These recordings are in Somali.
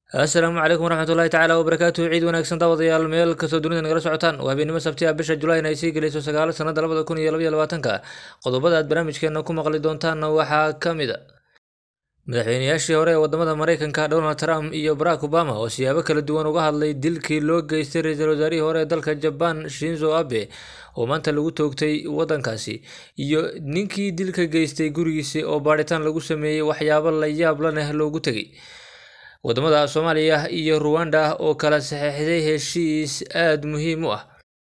asalaamu calaykum waraxmatullahi tacaala wabarakaatuhu ciid wanaagsan daawadayaal meel kastoo dunida nagala socotaan waa habeenimo sabti ah bisha julayn ay sii gelayso sagaalo sanada labada kun iyo labaiyo labaatanka qodobada aad barnaamijkeena ku maqli doontaanna waxaa ka mid a madaxweynayaashii hore ee wadamada mareykanka donald trump iyo barack obama oo siyaabo kala duwan uga hadlay dilkii loo geystay ra-iisul wasaarihii hore ee dalka jaban shinzo abe oo maanta lagu toogtay wadankaasi iyo ninkii dilka geystay gurigiisi oo baadhitaan lagu sameeyey waxyaabo la yaab laneh loogu tegay wadamada soomaaliya iyo ruwanda oo kala saxeixday heshiis aada muhiim u ah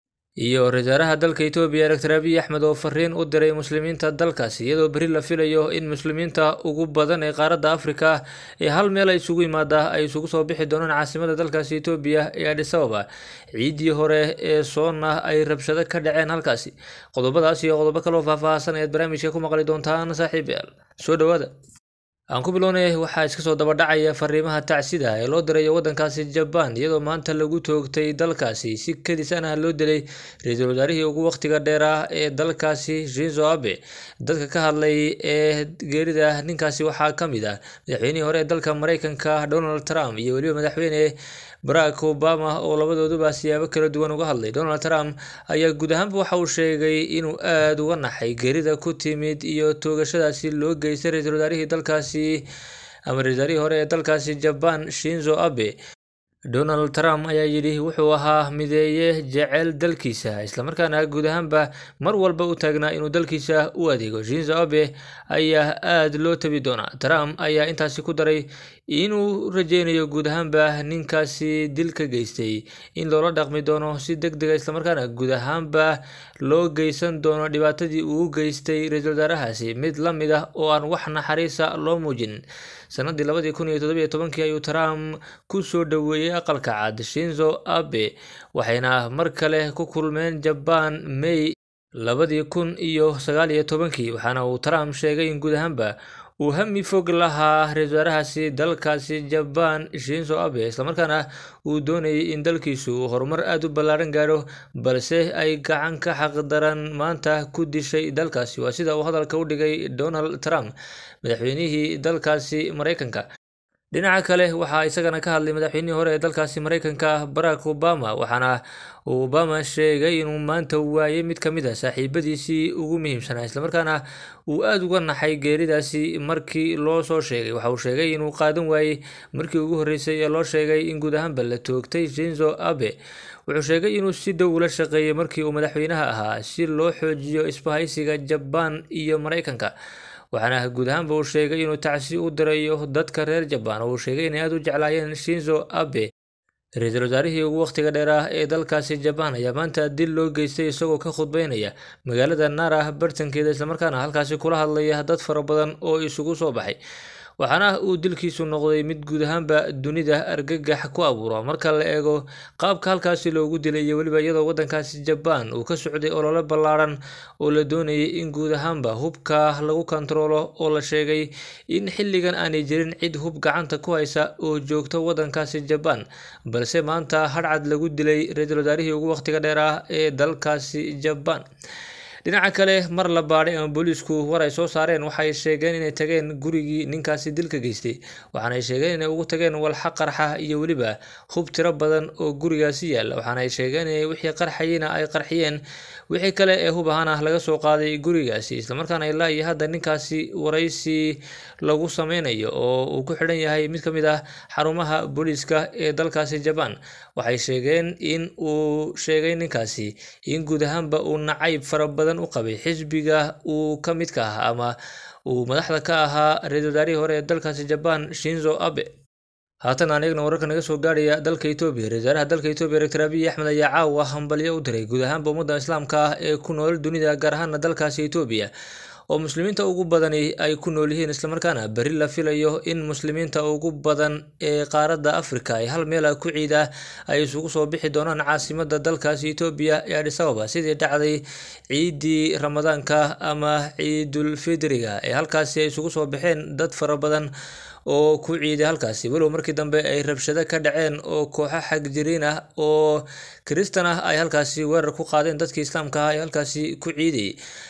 iyo ra-isul wasaaraha dalka etoobiya doctor abiy axmed oo fariin u diray muslimiinta dalkaasi iyadoo beri la filayo in muslimiinta ugu badan ee qaaradda afrika ee hal meel ay isugu yimaada ay isugu soo bixi doonaan caasimada dalkaasi etoobiya ee adis ababa ciiddii hore ee soonna ay rabshado ka dhaceen halkaasi qodobadaas iyo qodobo kaloo faahfaahsan ayaad barnaamijka ku maqli doontaan saaxiibayaal soo dhawaada aan ku bilownay waxaa iska soo dabadhacaya fariimaha tacsida ee loo dirayo wadankaasi jabaan iyadoo maanta lagu toogtay dalkaasi si kadis ana loo dilay ra-iisul wasaarihii ugu waqtiga dheeraa ee dalkaasi shinzo abe dadka ka hadlay ee geerida ninkaasi waxaa ka mid ah madaxweynihii hore ee dalka mareykanka donald trump iyo weliba madaxweyne barack obama oo labadooduba siyaabo kala duwan uga hadlay donald trump ayaa guud ahaanba waxa uu sheegay inuu aada uga naxay geerida ku timid iyo toogashadaasi loo geystay ra-iisul wasaarihii dalkaasi ama ra-isul wasaarihii hore ee dalkaasi jaban shinzo abe donald trump ayaa yidhi wuxuu ahaa mideeye jecel dalkiisa islamarkaana guud ahaanba mar walba u taagnaa inuu dalkiisa u adeego shinzo abe ayaa aada loo tabi doonaa trump ayaa intaasi ku daray inuu rajeynayo guud ahaanba ninkaasi dil ka geystay in loola dhaqmi doono si deg dega islamarkaana guud ahaanba loo geysan doono dhibaatadii uu u geystay ra-iisul wasaarahaasi mid la mid ah oo aan wax naxariisa loo muujin sanadii labadii kun iyo toddobiyo tobankii ayuu trump ku soo dhoweeyey aqalka cad shinzo abe waxayna mar kale ku kulmeen jabaan may labadii kun iyo sagaal iyo tobankii waxaana uu trump sheegay in guud ahaanba uu hami fog lahaa ra-isul wasaarahaasi dalkaasi jabaan shinzo abe islamarkaana uu doonayay in dalkiisu uu horumar aada u ballaaran gaadho balse ay gacan ka xaqdaran maanta ku dishay dalkaasi waa sida uu hadalka u dhigay donald trump madaxweynihii dalkaasi mareykanka dhinaca kale waxaa isagana ka hadlay madaxweynihii hore ee dalkaasi mareykanka barack obama waxaana uu obama sheegay inuu maanta waayey mid ka mid a saaxiibadiisii ugu muhiimsanaa islamarkaana uu aada uga naxay geeridaasi markii loo soo sheegay waxa uu sheegay inuu qaadan waayey markii ugu horreysay ee loo sheegay in guud ahaanba la toogtay shinzo abe wuxuu sheegay inuu si dhow ula shaqeeyey markii uu madaxweynaha ahaa si loo xoojiyo isbahaysiga jabaan iyo mareykanka waxaana guud ahaanba uu sheegay inuu tacsi u dirayo dadka reer jabaan oo uu sheegay inay aada u jeclaayeen shinzo abe ra-iisul wasaarihii ugu waqtiga dheeraah ee dalkaasi jabaan ayaa maanta dil loo geystay isagoo ka khudbeynaya magaalada nara bartankeeda islamarkaana halkaasi kula hadlaya dad fara badan oo isugu soo baxay waxaana uu dilkiisu noqday mid guud ahaanba dunida argagax ku abuuro marka la eego qaabka halkaasi loogu dilay iyo weliba iyadoo wadankaasi jabaan uu ka socday olole ballaaran oo la doonayay in guud ahaanba hubka lagu kontaroolo oo la sheegay in xilligan aanay jirin cid hub gacanta ku haysa oo joogto wadankaasi jabaan balse maanta hadhcad lagu dilay ra-iisul wasaarihii ugu waqtiga dheer ah ee dalkaasi jabaan dhinaca kale mar la baadhay ama booliisku war ay soo saareen waxay sheegeen inay tageen gurigii ninkaasi dilka geystay waxaana ay sheegeen inay ugu tageen walxa qarxa iyo weliba hub tiro badan oo gurigaasi yaalla waxaana ay sheegeen inay wixii qarxayena ay qarxiyeen wixii kale ee hub ahaana laga soo qaaday gurigaasi islamarkaana ilaa iyo hadda ninkaasi waraysi lagu sameynayo oo uu ku xidhan yahay mid ka mid ah xarumaha booliiska ee dalkaasi jabaan waxay sheegeen in uu sheegay ninkaasi in guud ahaanba uu nacayb fara badan u qabay xisbiga uu ka midka ah ama uu madaxda ka ahaa ra-iisul wasaarihii hore ee dalkaasi jabaan shinzo abe haatan aan eegna wararka naga soo gaarhaya dalka etoobiya ra-isul wasaaraha dalka etoobiya doctor abiy axmed ayaa caawa hambalyo u diray guud ahaanba ummadda islaamka ah ee ku nool dunida gaar ahaana dalkaasi etoobiya oo muslimiinta ugu badani ay ku nool yihiin islamarkaana beri la filayo in muslimiinta ugu badan ee qaaradda afrika ay hal meela ku ciida ay isugu soo bixi doonaan caasimada dalkaasi etoobiya ee adis ababa sidii dhacday ciidii ramadaanka ama ciidul fidriga ee halkaasi ay isugu soo baxeen dad fara badan oo ku ciiday halkaasi walow markii dambe ay rabshado ka dhaceen oo kooxo xagjiriin ah oo kristan ah ay halkaasi weerar ku qaadeen dadkii islaamka ah ee halkaasi ku ciidayay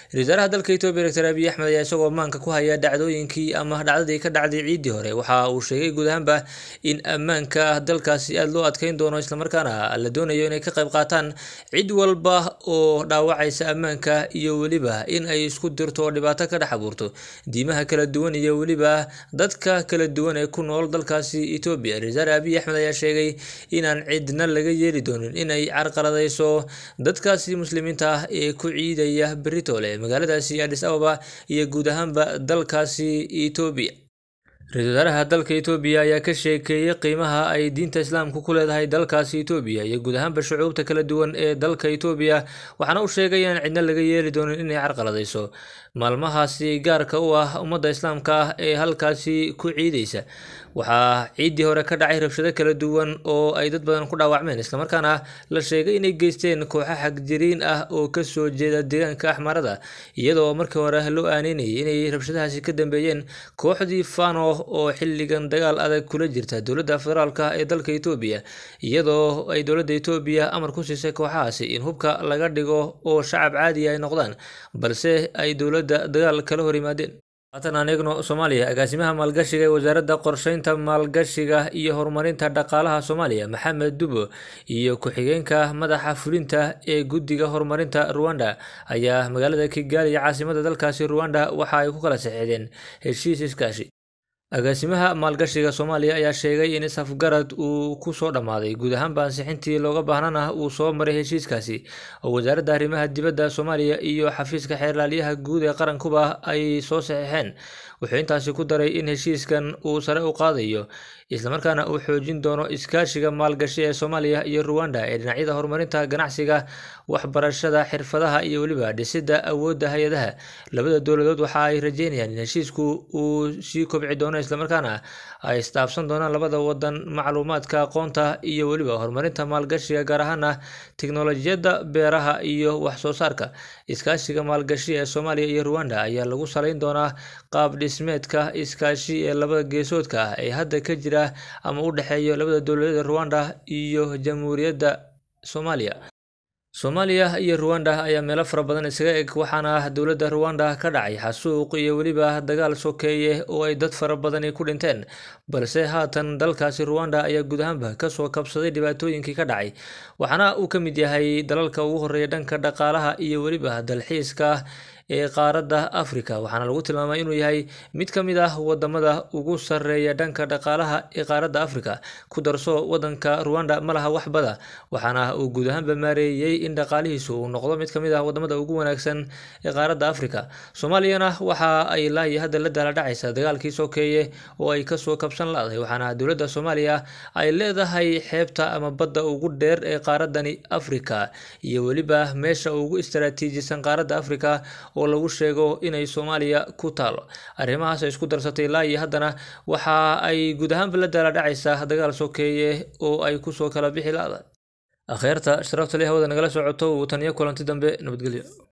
wasaaraha dalka etoobiya doctor abiy axmed ayaa isagoo maanka ku haya dhacdooyinkii ama dhacdadii ka dhacday ciiddii hore waxa uu sheegay guud ahaanba in ammaanka dalkaasi aada loo adkeyn doono islamarkaana la doonayo inay ka qayb qaataan cid walba oo dhaawacaysa ammaanka iyo weliba in ay isku dirto oo dhibaato ka dhex abuurto diimaha kala duwan iyo weliba dadka kala duwan ee ku nool dalkaasi etoobiya wasaare abiy axmed ayaa sheegay inaan cidna laga yeeli doonin inay carqaladayso dadkaasi muslimiinta ah ee ku ciidaya beritole magaaladaasi adis ababa iyo guud ahaanba dalkaasi etoobiya ra-iisul wasaaraha dalka etoobiya ayaa ka sheekeeyey qiimaha ay diinta islaamku ku leedahay dalkaasi etoobiya iyo guud ahaanba shucuubta kala duwan ee dalka etoobiya waxaana uu sheegay inaan cidna laga yeeli doonin inay carqaladayso maalmahaasi gaarka u ah ummadda islaamka ah ee halkaasi ku ciideysa waxaa ciiddii hore ka dhacay rabshado kala duwan oo ay dad badan ku dhaawacmeen islamarkaana la sheegay inay geysteen kooxo xagjiriin ah oo kasoo jeeda deegaanka axmarada iyadoo markii hore loo aaneynayay inay rabshadahaasi ka dambeeyeen kooxdii fano oo xilligan dagaal adag kula jirta dowladda federaalk ee dalka etoobiya iyadoo ay dowladda etoobiya amar ku siisay kooxahaasi in hubka laga dhigo oo shacab caadiya ay noqdaan balse ay dowladda dagaal kala hor yimaadeen haatan aan eegno soomaaliya agaasimaha maalgashiga ee wasaaradda qorsheynta maalgashiga iyo horumarinta dhaqaalaha soomaaliya maxamed dubo iyo ku-xigeenka madaxa fulinta ee guddiga horumarinta ruwanda ayaa magaalada kigaali iyo caasimada dalkaasi ruwanda waxa ay ku kala saxeexdeen heshiis iskaashi agaasimaha maalgashiga soomaaliya ayaa sheegay in isafgarad uu ku soo dhammaaday guud ahaanba ansixintii looga baahnana uu soo maray heshiiskaasi oo wasaaradda arrimaha dibadda soomaaliya iyo xafiiska xeerlaaliyaha guud ee qarankuba ay soo saxeexeen wuxuu intaasi ku daray in heshiiskan uu sare u qaadayo islamarkaana uu xoojin doono iskaashiga maalgashi ee soomaaliya iyo ruwanda ee dhinacyada horumarinta ganacsiga waxbarashada xirfadaha iyo weliba dhisidda awoodda hay-adaha labada dowladood waxa ay rajeynayaan in heshiisku uu sii kobci doono islamarkaana ay isdhaafsan doonaan labada wadan macluumaadka aqoonta iyo weliba horumarinta maalgashiga gaar ahaana tiknolojiyadda beeraha iyo wax soo saarka iskaashiga maalgashi ee soomaaliya iyo ruwanda ayaa lagu salayn doonaa qaab dhismeedka iskaashi ee labada geesoodka ah ee hadda ka jira ama u dhexeeya labada dowladeed ruwanda iyo jamhuuriyadda soomaaliya soomaaliya iyo ruwanda ayaa meelo fara badan isaga eg waxaana dowladda ruwanda ka dhacay xasuuq iyo weliba dagaal sokeeye oo ay dad fara badani ku dhinteen balse haatan dalkaasi ruwanda ayaa guud ahaanba kasoo kabsaday dhibaatooyinkii ka dhacay waxaana uu ka mid yahay dalalka ugu horeeya dhanka dhaqaalaha iyo weliba dalxiiska ee qaaradda africa waxaana lagu tilmaamay inuu yahay mid ka mid ah wadamada ugu sareeya dhanka dhaqaalaha ee qaaradda africa ku darso wadanka ruwanda ma laha waxbada waxaana uu guud ahaanba maareeyey in dhaqaalihiisu uu noqdo mid ka mid ah wadamada ugu wanaagsan ee qaaradda africa soomaaliyana waxa ay laayi hadda la daala dhacaysa dagaalkii sokeeye oo ay kasoo kabsan la-day waxaana dowladda soomaaliya ay leedahay xeebta ama badda ugu dheer ee qaaradani africa iyo weliba meesha ugu istaraatiijisan qaaradda africa oo lagu sheego inay soomaaliya ku taalo arrimahaas ay isku darsatay ilaa iyo haddana waxa ay guud ahaanba la daala dhacaysaa dagaal sokeeye oo ay kusoo kala bixi la-da akheerta sharafta leh hawada nagala socoto uu taniyo kulanti dambe nabadgelyo